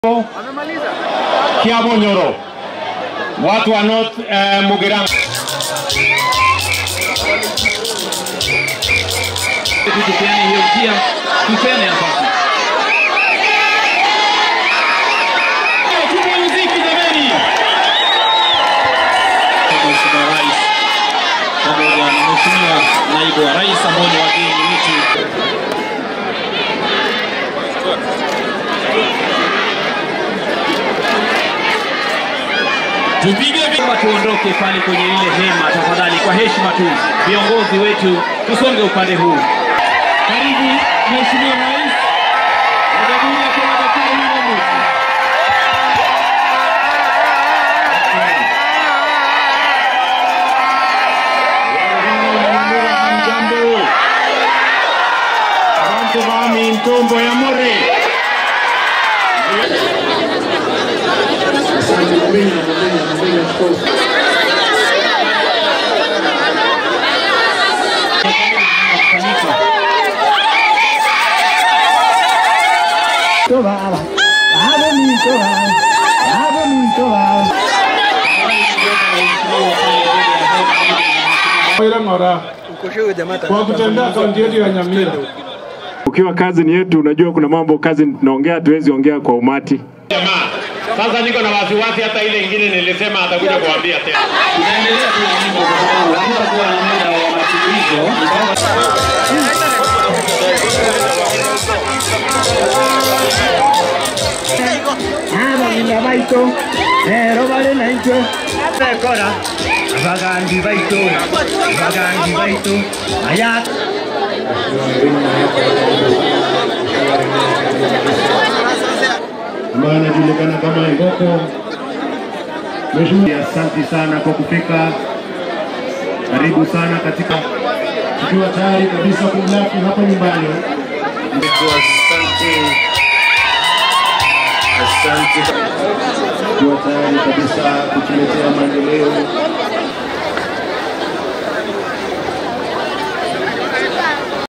Kiabo Nyoro, watu wa North uh, Mugirango. tupeane hiyo njia, tupeane nafasi. Tupe muziki jameni. Mheshimiwa Rais pamoja na Mheshimiwa Naibu wa Rais ambao ni wageni wetu. Tupige vima tuondoke pale kwenye ile hema tafadhali, kwa heshima tu, viongozi wetu tusonge upande huu. Karibu Mheshimiwa Rais wa Jamhuri ya Kenya Daktari William Ruto. Jambo. Abantu bami ntombo ya more. Ng'ora kwa kutembea kaunti yetu ya Nyamira. Ukiwa kazi ni yetu, unajua kuna mambo kazi tunaongea, hatuwezi ongea kwa umati. Jamaa, sasa niko na wasiwasi, hata ile ingine nilisema atakuja kuambia tena. Tunaendelea tu na nyimbo kwa sababu hatutakuwa na muda wa masikilizo. abagina baito rero bari naitwe bekora abagangi baito abagangi baito aya ambayo anajulikana kama Ngoko. Mheshimiwa, asante sana kwa kufika, karibu sana katika, tukiwa tayari kabisa kumlaki hapa nyumbani. Asante, asante, tukiwa tayari kabisa